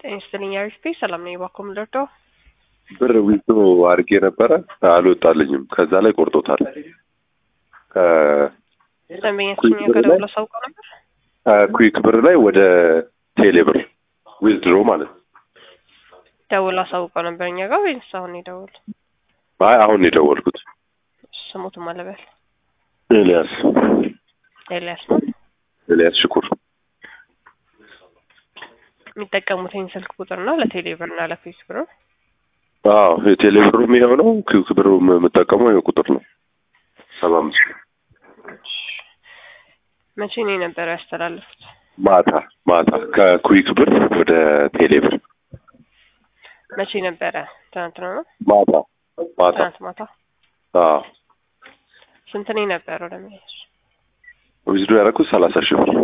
ጤና ይስጥልኝ አሪፍ ሰላም ነኝ። እባክዎ ምን ልርዳው? ብር ዊዝዶ አድርጌ ነበረ አልወጣልኝም። ከዛ ላይ ቆርጦታል። ደንበኛችን እኛ ጋር ደውሎ አሳውቀው ነበር። ከኩዊክ ብር ላይ ወደ ቴሌ ብር ዊዝድሮ ማለት ነው። ደውሎ አሳውቀው ነበር እኛ ጋር ወይስ አሁን ነው የደወሉ? አይ አሁን ነው የደወልኩት። ስሙትም አለበል ኤልያስ ኤልያስ ነው ኤልያስ ሽኩር የሚጠቀሙት ይህን ስልክ ቁጥር ነው ለቴሌ ብር እና ለፌስ ብር ነው? አዎ የቴሌ ብሩም ይኸው ነው። ኩዊክ ብሩ የምጠቀመው ይኸው ቁጥር ነው ሰባ አምስት መቼ ነው የነበረው ያስተላለፉት? ማታ ማታ ከኩዊክ ብር ወደ ቴሌ ብር መቼ ነበረ? ትናንት ነው ነው ማታ ማታ ትናንት ማታ። አዎ ስንት ነው የነበረው ደንበኛች? ዊዝዶ ያደረኩት ሰላሳ ሺህ ብር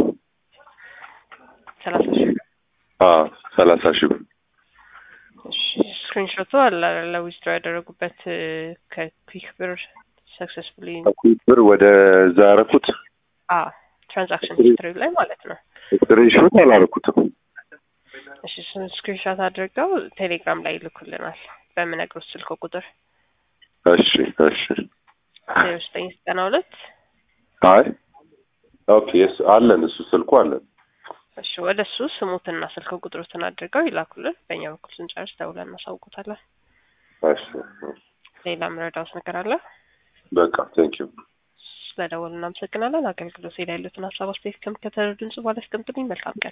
ሰላሳ ሺህ ብር። አዎ ሰላሳ ሺህ ብር ስክሪንሾቱ አለ ለዊዝድሮ ያደረጉበት ከኩዊክ ብር ሰክሰስፉሊ ከኩዊክ ብር ወደ እዛ ያደረኩት ትራንዛክሽን ሂስትሪ ላይ ማለት ነው። ስክሪንሾት አላደረኩትም። እሺ ስክሪንሾት አድርገው ቴሌግራም ላይ ይልኩልናል በምነግሮት ስልክ ቁጥር እሺ እሺ ዜሮ ዘጠኝ ዘጠና ሁለት አይ ኦኬ የስ አለን እሱ ስልኩ አለን። እሺ ወደ እሱ ስሙትና ስልክ ቁጥሩትን አድርገው ይላኩልን። በእኛ በኩል ስንጨርስ ደውለን እናሳውቁታለን። እሺ ሌላ ምረዳውስ ነገር አለ? በቃ ቴንክ ዩ ስለደወሉ እናመሰግናለን። አገልግሎት ላይ ያሉትን ሀሳብ አስተያየት ከምከተሉ ድምጽ ባለ አስቀምጡልኝ። መልካም ቀን